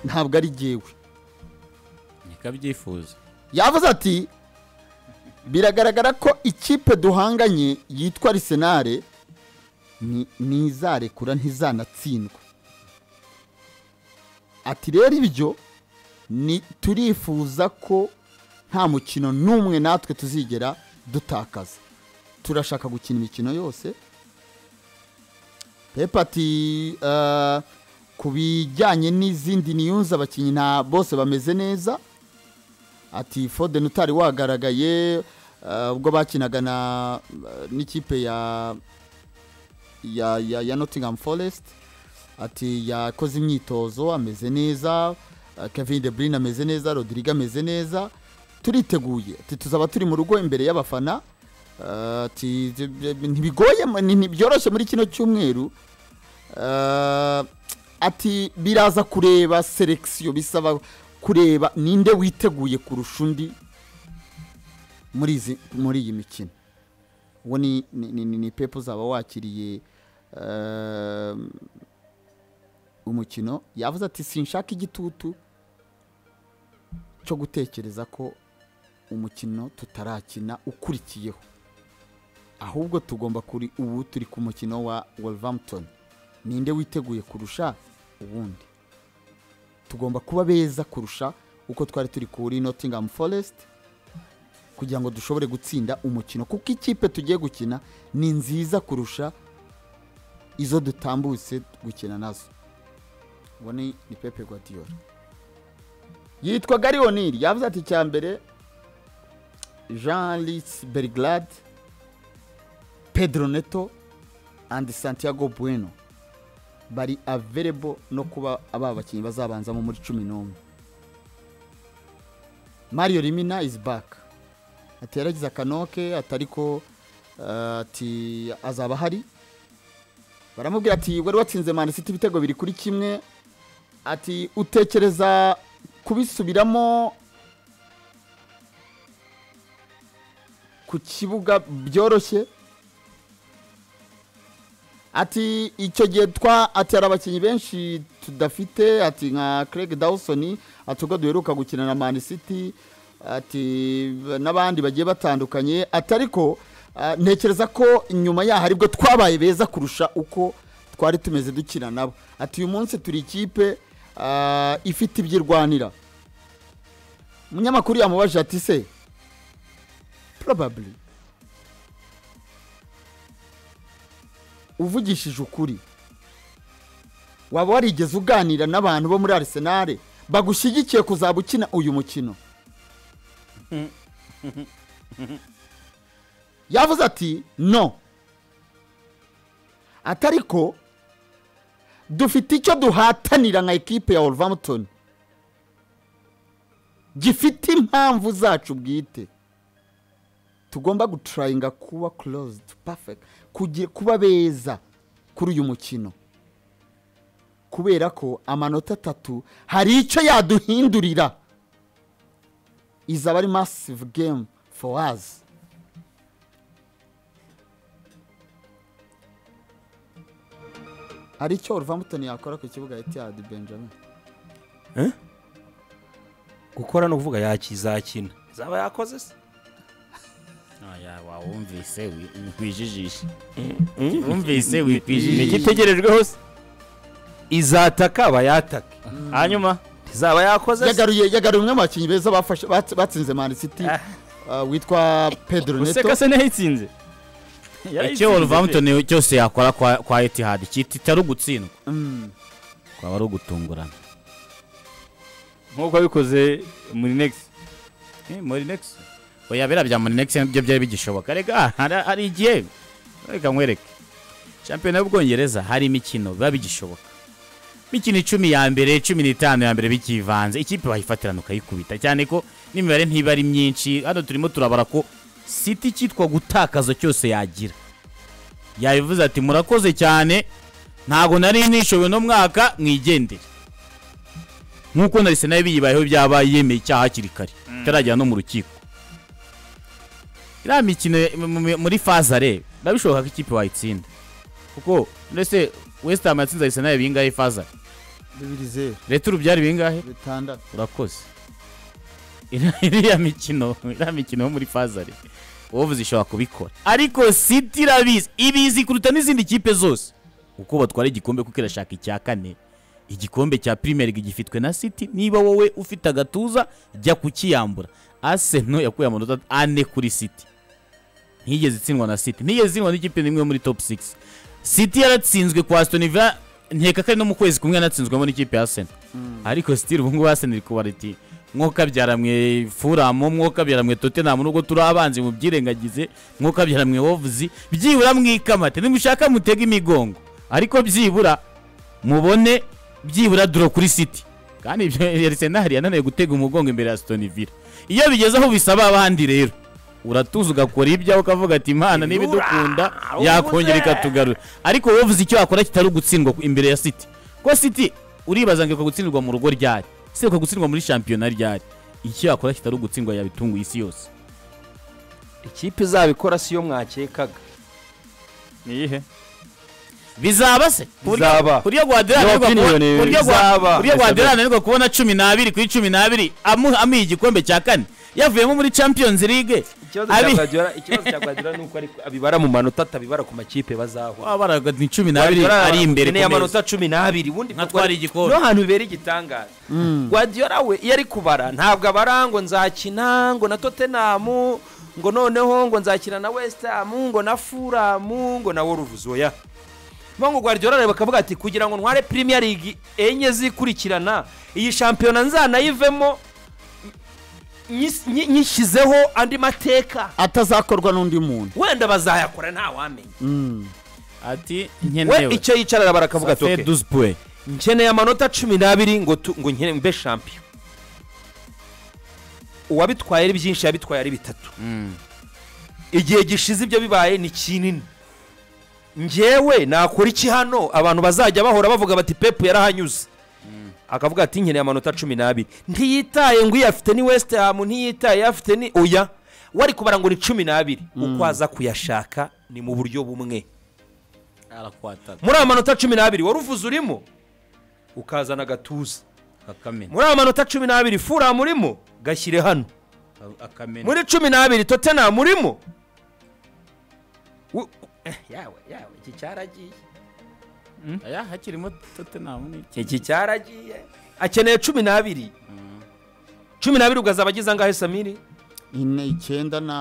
ntabwo ari jyewe ntikabyifuza yavuze ati biragaragara ko ikipe duhanganye yitwa arisenale ni- ntizarekura ntizanatsindwa ati rero ibyo ni turifuza ko nta mukino n'umwe natwe tuzigera dutakaza turashaka gukina imikino yose pepa ati "Eh, ku bijyanye n'izindi niyunze abakinnyi nta bose bameze neza ati foden utari wagaragaye eh, ubwo bakinaga na eh, n'ikipe ya ya ya, ya nottingham forest ati yakoze imyitozo ameze neza eh, kevin de bruyne ameze neza rodrigue ameze neza turiteguye ati tuzaba turi mu rugo imbere y'abafana Eh, ati ntibigoye mu- ni- ntibyoroshye muri kino cyumweru Eh, ati biraza kureba selekisiyo bisaba kureba ninde witeguye kurusha undi muri izi muri iyi mikino uwo ni ni- ni- ni- ni pepe uzaba wakiriye eh, umukino yavuze ati sinshaka igitutu cyo gutekereza ko umukino tutarakina ukurikiyeho ahubwo tugomba kuri ubu turi ku mukino wa wolverhampton ninde witeguye kurusha uwundi tugomba kuba beza kurusha uko twari turi kuri nottingham forest kugira ngo dushobore gutsinda umukino kuko ikipe tugiye gukina ni nziza kurusha izo dutambutse gukina nazo uwo ni ni pepe guardiola yitwa gari oniri yavuze ati icya mbere jean lis berglad pedro neto and santiago bueno bari available no kuba aba bakinnyi bazabanzamo muri cumi n'umwe mario rimina is back ati yaragize akanoke atari ko eh, ati azaba ahari baramubwira ati wari watsinze Man City ibitego biri kuri kimwe ati utekereza kubisubiramo ku kibuga byoroshye ati icyo gihe twa ati hari abakinnyi benshi tudafite ati nka Craig Dawson ati ubwo duheruka gukina na Man City ati n'abandi bagiye batandukanye ati ariko ah, ntekereza ko nyuma yaho aribwo twabaye beza kurusha uko twari tumeze dukina nabo ati uyu munsi turi ikipe ah, ifite ibyirwanira umunyamakuru yamubajije ati se probably uvugishije ukuri waba warigeze uganira n'abantu bo muri arisenale bagushyigikiye kuzaba ukina uyu mukino yavuze ati no atari ko dufite icyo duhatanira nka ekipe ya wolverhampton gifite impamvu zacu bwite tugomba gutrayinga kuba closed perfect kugira kuba beza kuri uyu mukino kubera ko amanota atatu hari icyo yaduhindurira izaba ari massive game for us hari icyo Wolverhampton yakora ku kibuga Etihad Benjamin gukora ni ukuvuga yakizakina zaba yakoze se Oya, wawumvise wi- wikwijijishe wumvise wikwijijishe igitegerejweho se izataka aba yataka hanyuma ntizaba yakoze se yagaruye yagaruye umwe mu bakinnyi beza bafashe bat- batsinze Man City Ah. uh, witwa Pedro Neto useka se ntiyayitsinze icyo wolverhampton cyose yakora kwa kwa etihad kitari ugutsindwa Mm. kwaba ari ugutungurana nk'uko abikoze muri negisi Eh, morinex oya biriya bya morinex nibyo byari bigishoboka reka hari- hari igihe reka nkwereke shampiyona y'ubwongereza hari imikino biba bigishoboka imikino icumi ya mbere cumi n'itanu ya mbere bikivanze ikipe wayifatirana ukayikubita cyane ko n'imibare ntiba ari myinshi hano turimo turabara ko siti cyitwa gutakaza cyose yagira yabivuze ati murakoze cyane ntabwo nari nishoboye uno mwaka mwigendere nk'uko na sena biyibayeho byabaye yemeye icyaha hakiri kare itaragera no mu rukiko iriya mikino mu- mu- muri faza rero biba bishoboka ko ikipe wayitsinda kuko ndetse wesitamu yatsinze arisenali bingahe faza bibiri zeru reta ubu byari bingahe bitandatu urakoze Iriya- iriya mikino iriya mikino yo muri fazari wovuze ishobora kubikora ariko siti irabizi ibizi kuruta n'izindi kipe zose uko batwara igikombe kuko irashaka icya kane igikombe cya primary league gifitwe na siti niba wowe ufite agatuza jya kukiyambura aseno yakuye amanota ane kuri siti ntiyigeze itsindwa na siti ntiyigeze itsindwa n'ikipe n'imwe yo muri top 6 siti yaratsinzwe kwa Aston Villa nkeka ko ari no mu kwezi kumwe yanatsinzwemo n'ikipe ya Arsenal ariko sitiri ubu ngubu Arsenal iri kubara iti mwe furamu mwe tottenham nubwo turi abanzi mubyirengagize mwe wovuzi byibura mwikamate nimushaka mutege imigongo ariko byibura mubone byibura duro kuri siti kandi ibyo Arsenal yananiwe gutega umugongo imbere ya Aston Villa iyo bigeze aho bisaba abandi rero uratuza ugakora ibyawe ukavuga ati imana niba idukunda yakongera ikatugarura ariko wovuze icyo wakora kitari ugutsindwa ku- imbere ya siti ko siti uribaza ngo gutsindwa mu rugo ryari se gutsindwa muri shampiyona ryari icyo yakora kitari ugutsindwa yabitunguye isi yose ikipe izabikora siyo mwakekaga ni iyihe bizaba se Ku buryo- Bizaba. ku buryo guhadirana Your ananirwa kubona- opinion ku buryo gua- bizaba. ku buryo Mr. guhadirana ananirwa kubona cumi n'abiri kuri cumi n'abiri amu- amuha igikombe cya kane yavuyemo muri champions league ikibazo Abi- cya Guardiola- ikibazo cya guardiola ni uko ari- abibara mu manota atabibara ku makipe bazahura waba baraga ni cumi n'abiri ari imbere ukeneye ku meza amanota cumi n'abiri ubundi Nka Guardiola- twari igikombe. niho hantu bibera igitangaza guardiola we iyo ari kubara ntabwo abara ngo nzakina ngo na tottenham ngo noneho ngo nzakina na west ham ngo na fulham ngo na wolves oya bo ngo guardiola areba akavuga ati kugira ngo ntware premier league enye zikurikirana iyi shampiyona nzanayivemo nyi- nyi- nyishyizeho andi mateka atazakorwa n'undi muntu wenda bazayakora ntawamenya ati we nkenewe icyo yicarara barakavuga ati Ça fait "Okay, 12 points. nkeneye amanota cumi n'abiri ngo tu- ngo nkene mbe shampiyo uwabitwaye ari byinshi yabitwaye ari bitatu Mm. igihe gishize ibyo bibaye ni kinini ngewe nakora iki hano abantu bazajya bahora bavuga bati pepu yarahanyuze akavuga ati nkeneye amanota cumi n'abiri ntiyitaye ngo iyafite ni west ham ntiyitaye iyafite ni oya wari kubara ngo ni cumi n'abiri uko aza kuyashaka ni mu buryo bumwe muri aya manota cumi n'abiri wari uvuze urimo ukazana agatuza Akamena. muri aya manota cumi n'abiri fura murimo gashyire hano Akamena. muri cumi n'abiri totena murimo Wu- eh, yawe yawe iki cyaragiye Aya hakirimo Tottenham ni- iki cyaragiye akeneye cumi n'abiri cumi n'abiri ugazaba agize angahe samiri ine icyenda na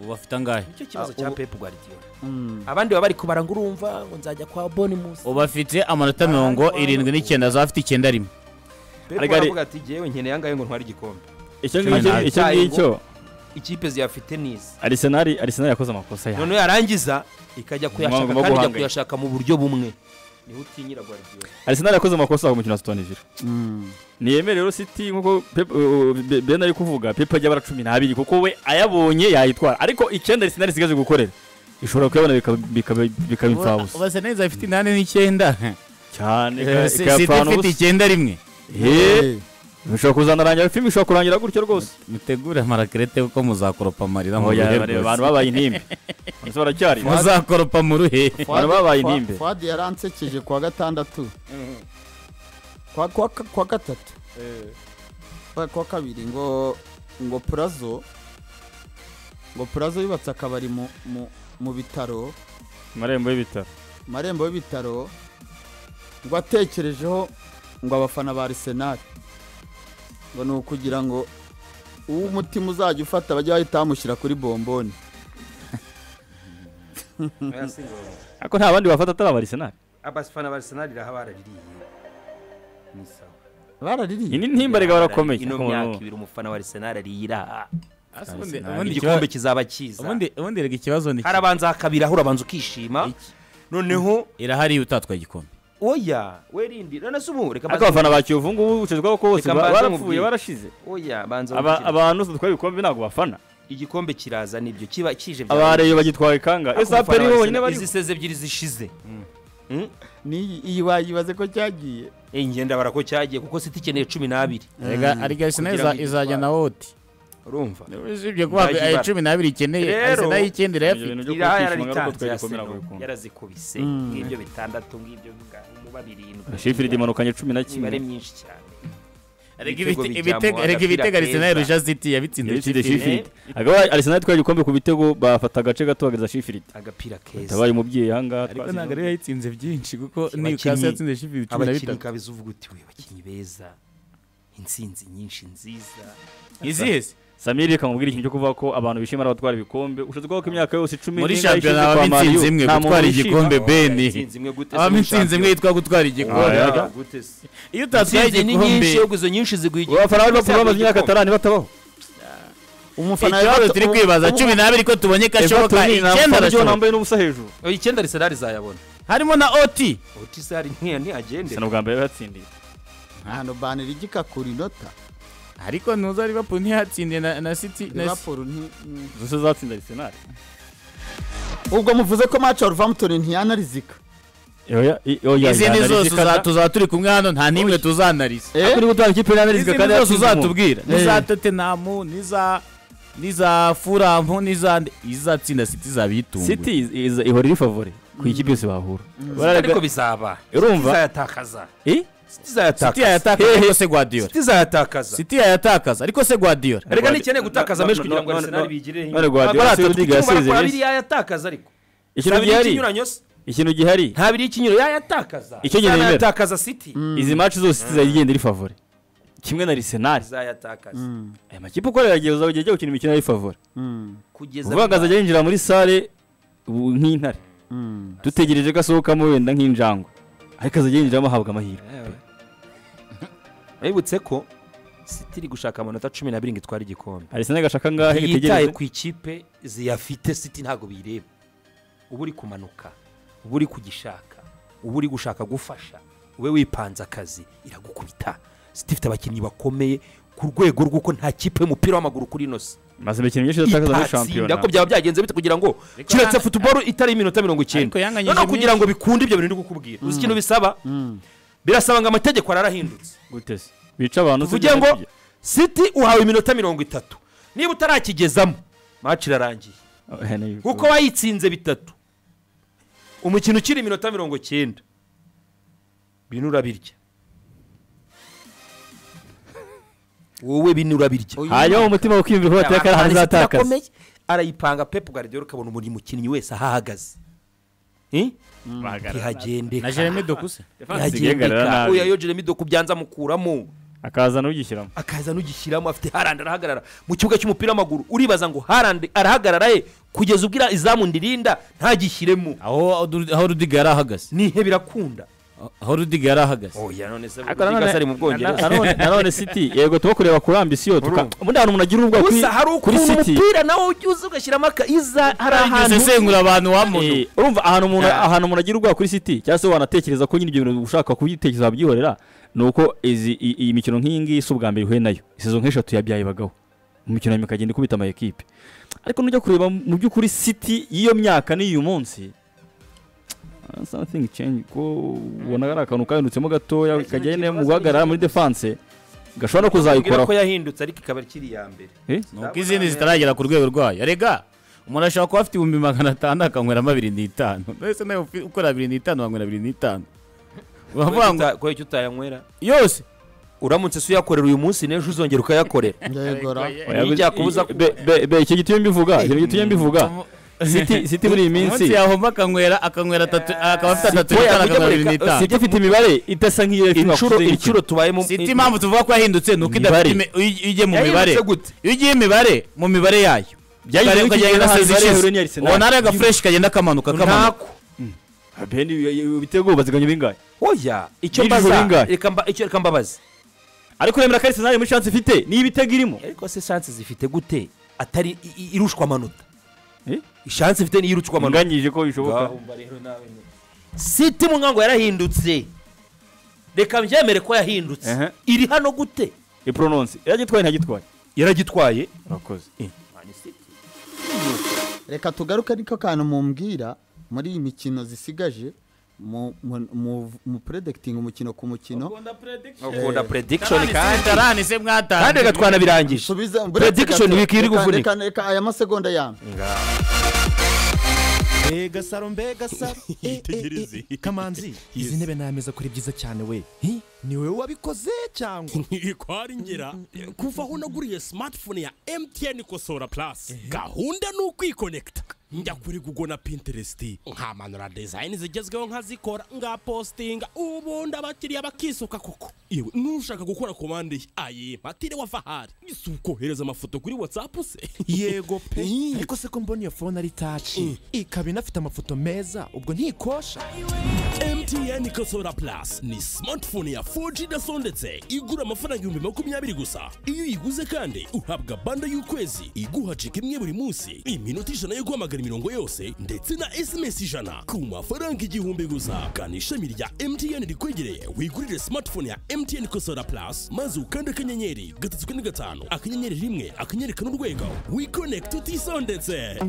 ubu bafite angahe nicyo kibazo cya pepu guardiola Mm. abandi baba bari kubara ngo urumva ngo nzajya kwa bonimusi ubu bafite amanota mirongo irindwi n'icyenda za bafite icyenda rimwe pepu Ariko ari- aravuga ati ngewe nkeneye angahe ngo ntware igikombe icyo Cumi ngicyo n'abiri. icyo ngicyo ikipe ziyafite nizi arisenali arisenali yakoze amakosa yawe noneho yarangiza ikajya Mwaba kuyashaka mugomba kandi ijya guhangayika. kuyashaka mu buryo bumwe niho utinyira guardiola arisenali yakoze amakosa ku mukino wa sitoni vila Mm. ntiyemere rero siti nk'uko Pep- uh, Be- ben ari kuvuga pepu ajya abara cumi n'abiri kuko we ayabonye yayitwara ariko icyenda arisenali isigaje gukorera ishobora kuyabona bikaba- bikaba bikaba imfabusa ubase neza ifite inani n'icyenda cyane Eh, si- si ikayapfana ifite ubusa icyenda rimwe Hey. Eh, bishobora kuzanarangira filime ishobora kurangira gutyo rwose mutegure amarakerete kuko muzakoropa amarira mu Oya, ruhe bareba, rwose. abantu babaye intimbe Ese baracyari muzakoropa mu ruhe Abantu babaye intimbe. Fuadi yaransekeje kuwa gatandatu kwa kwa kwa gatatu kwa kwa kabiri ngo ngo Plazo ngo Plazo yubatse akabari mu mu mu bitaro amarembo y'ibitaro marembo y'ibitaro ngo atekerejeho ngo abafana ba Arsenal ngo ni ukugira ngo uwo umutima uzajya ufata bajye bahita bamushyira kuri bomboni ariko nta bandi bafata atari abarisenali abafana ba arsenal iraha baraririye ni sawa baraririye iyi ni ntimba rega barakomeye ino Umuntu- myaka ibiri umufana wa arsenal ariye iraha Asi ubundi- Arsenal. ubundi igikombe ikibazo- kizaba kiza ubundi- ubundi rega ikibazo ni harabanza hakabiraho urabanza ukishima noneho irahari utatwaye igikombe oya werindi none se ubu reka ariko mbanze abafana ba kiyovu ngubu ucezwaho ko bose Reka ba- mbanze barapfuye nkubwire. barashize oya banza Aba- nkubwire. abantu bose dutwaye ibikombe ntabwo bafana igikombe kiraza nibyo kiba kije bya- abareye bagitwaye kanga Ariko ese umufana wa aperi Arsenal, bonyine bari izi seze ebyiri zishize Mm? n'iyi iyi wayibaze ko cyagiye Eh, ngenda bara ko cyagiye kuko siti ikeneye cumi n'abiri rega ariko Arsenal Kugira ngo iza- izajya igitware. na woti urumva usibye kuba Izajya aya ibara. cumi n'abiri ikeneye Rero- Arsenal y'icyenda irayafite Ibintu byo iraha kutishima, ngaruka yararitanze twagikomera Arsenal, kubikunda. yarazikubise Mm. ngibyo bitandatu ngibyo bwa- kuba birindwi sheffield imanukanye cumi na kimwe imibare myinshi cyane Erega Ibitego ibite- bijya ibitego- mu erega agapira ibitego Arsenal keza. Jaziti yabitsinze yatsinze Sheffield. sheffield agaba arsenal itwaye igikombe ku bitego bafata agace gato bageza sheffield agapira tabaye keza umubyeyi ahangaha ariko twazi- ntabwo ariyo yayitsinze byinshi kuko Abakinnyi- Newcastle yatsinze Sheffield cumi na abakinnyi bitatu kabiza uvuga uti we abakinnyi beza insinzi nyinshi nziza izihize samir kamubwira ikintu cyo kuvuga ko abantu bishimira abatwara ibikombe ushatse kuvuga ko imyaka yose icumi muri n'ingahe shampiyona ishize habamo kwa Man U, insinzi imwe nta muntu gutwara wishima. igikombe beni Insinzi imwe gute se habamo muri insinzi imwe Champions? yitwa gutwara igikombe Oya. Oya, gute se? iyo utatwaye Insinzi ni nyinshi igikombe ahubwo izo nyinshi ziguha igikombe. abafana bari bakuru bamaze imyaka Igikombe. atanu batabaho umufana ikibazo turi kwibaza cumi n'abiri ko tubonye ko ashoboka Everton nta icyenda mufana ujyaho arashoboka nambaye n'ubusa hejuru Oya, icyenda Arsenal izayabona harimo na oti otisari ntiyagende sena bwa mbere yatsindiye ahantu banira igikakura inota ariko ntuza Liverpool ntihatsindiye na na City na Liverpool nti- mm. zose zatsinda arsenal ubwo muvuze ko match ya Wolverhampton ntiyanarizika izindi zose uza- tuzaba turi kumwe hano nta n'imwe tuzanariza Eh? turi gutanga ikipe y'anarizika izindi kandi zose yatsinze uzatubwira Eh. n'iza totenamu n'iza n'iza furamu n'iza nde- izatsinda City zabitunguye city is- is- ihora iri favore ku ikipe yose bahura ariko bizaba urumva izayatakaza Eh? City yayatakaza ariko se Guardiola izayatakaza City yayatakaza ariko se Guardiola reka ntikeneye gutakaza No- menshi no- kugira ngo no- no- Arsenal no- bigireho none Guardiola Abari atatu Sir Rudiger kuko barakora yasezeye. abiri yayatakaza ariko ikintu Abiri gihari y'ikinyuranyo se? ikintu gihari nta biri y'ikinyuranyo yayatakaza Icyo nyine nemera. yayatakaza city izi match zose city zagenda iri favore kimwe na arsenal izayatakaza aya makipe ukorera agiye uzajya ujya gukina imikino ari favore kugeza uvuga ngo azajya yinjira muri sale ubu nk'intare dutegereje ko asohokamo wenda nk'injangwe ariko azajya yinjiramo ahabwa amahirwe wibutse ko city iri gushaka amanota cumi n'abiri ngo itware igikombe arsenal gashaka ngahe yitaye itegereze ku ikipe ziyafite city ntabwo biyireba uba uri kumanuka uba uri kugishaka uba uri gushaka gufasha ube wipanze akazi iragukubita city ifite abakinnyi bakomeye ku rwego rw'uko nta kipe y'umupira w'amaguru kuri ino si maze imikino myinshi yatakaza muri shampiyona itatsinda ko byaba byagenze bite kugira ngo kiretse futuboro itari iminota mirongo icyenda Ariko yanganyije noneho kugira myinshi. ngo bikunde ibyo bintu ndi kukubwira uzi ikintu bisaba birasaba ngo amategeko ararahindutse gute se bica abantu se tuvuge ngo city uhawe iminota mirongo itatu niba utarakigezamo match irarangiye Eh, ni- kuko wayitsinze bitatu umukino ukiri iminota mirongo icyenda bino urabirya wowe bino urabirya Oya. hanyuma mu mutima ukiyumvira ko bateye akari ahantu uzatakaza Arakomeye. arayipanga pepu guardiola ukabona buri mukinnyi wese aho ahagaze Eh? na ntihagendeka Jeremy Dokusa Zigengarara ntihagendeka nabi. oya yogera midoku byanze amukuramo akaza n'ugishyiramo akaza n'ugishyiramo afite harandi arahagarara mu kibuga cy'umupira w'amaguru uribaza ngo harandi arahagarara ye kugeza ubwo ira- izamu ndirinda ntagishyiremo aho aho Rudiger yari ahagaze nihe birakunda aho Rudiger yari ahagaze oya none se Ariko nanone- Rudiger se ari mu na- bwongereza nanone- nanone city yego tuba kureba kuri ambisiyo tuka Urumva. ubundi ahantu umuntu agira ubwoba gusa hari kuri ukuntu city umupira nawe ujya uza ugashyiramo aka iza hari ahantu usesengura abantu wamuntu Eh, urumva ahantu umuntu Ah. ahantu umuntu agira ubwoba kuri city cyangwa se wanatekereza ko nyine ibyo bintu ushaka kubitekereza wabyihorera ni uko izi i- iyi mikino nk'iyi ngiyi si ubwa mbere ihuye nayo sezo nk'eshatu yabyayibagaho mu mikino nyuma ikagenda ikubita ama ekipe ariko nujya kureba mu by'ukuri city y'iyo myaka n'iyu munsi ah, something change ko ubona ari akantu kahindutsemo gatoya kajyanye no mu guhagarara muri defense gashobora no Mbwira kuzayikoraho ko yahindutse ariko ikaba ikiri iya mbere Eh? nuko izindi zitaragera ku rwego rwayo rega umuntu ashobora kuba afite ibihumbi magana atanu akanyweramo abiri n'itanu mbese nawe ufi- ukora abiri n'itanu wanywera abiri n'itanu uravuga ngo kubera icyo utayanywera yose uramutse se uyakorera uyu munsi n'ejo uzongera ukayakorera ndayegora Oya, ntibyakubuza be- be- be- icyo gitumye mbivuga icyo gitumye mbivuga City- City muri iyi minsi umunsi yahomba akanywera akanywera atatu akaba afite atatu Oya, n'itanu mujye akanywera abiri mureka- n'itanu City ifite imibare idasa nk'iyo yakinwa inshuro kuri iyi mikino. inshuro tubayemo siti impamvu tuvuga ko yahindutse ni uko idafite Imibare. imi- iyo iyo ugiye mu Yahindutse mibare gute? iyo ugiye imibare mu mibare yayo Ukare- Byahindutse gute ukagenda igihe na hari sezo imibare ishize. yahuye n'iya Arsenal? ubona ari agafresh kagenda kamanuka kamanuka ntako Ben ibitego baziganye bingahe oya icyo Nijoro mbaza ringahe? reka mba- icyo reka mbabaze ariko uremera ko Arsenal muri chance ifite ni ibitego irimo ariko se chance zifite gute atari i- i- irushwa amanota Eh? chance ifite niyo irushwa amanota munganyije ko bishoboka Ngaho mba rero nawe nyine. siti mwango yarahindutse reka mbyemere ko yahindutse Ehe. iri hano gute iprononce yagitwaye ntagitwaye yaragitwaye urakoze reka tugaruke niko kantu mumbwira muri iyi mikino zisigaje mu mu- mu- mu predicting umukino ku mukino ukunda Tarani prediction si- kandi tarani se mwatanze kandi gatwana birangije Subiza- Prediction gato. wiki iri Reka- kuvunika. reka- reka aya masegonda yambi mbega saro mbega saro Yitegereze. kamanzi izi ntebe n'ameza kuri byiza cyane we Hi, ni wowe wabikoze cyangwa ikwari ngera kuva aho naguriye smartphone ya mtn kosora plus gahunda ni ukwikonekita njya kuri google na pinterest nkamanura design zigezweho nkazikora ngapostinga ubundi abakiriya bakisuka koko yewe nushaka gukora komande ye aye matire wa fahari si ukohereza amafoto kuri whatsapp se yego pe Hi. ariko se ko mbona iyo fone ari taci ikaba inafite amafoto meza ubwo ntikosha mtn kosora plus ni smartphone ya 4G idasondetse igura amafaranga ibihumbi makumyabiri gusa iyo uyiguze kandi uhabwa banda y'ukwezi iguha cika imwe buri munsi iminota ijana yo guhamagara imirongo yose ndetse na sms ijana ku mafaranga igihumbi gusa gana ishami rya mtn rikwegereye wigurire smartphone ya mtn kosora plus maze ukande akanyenyeri gatatu kane gatanu akanyenyeri rimwe akanyenyeri kane urwego wikonekita utisondetse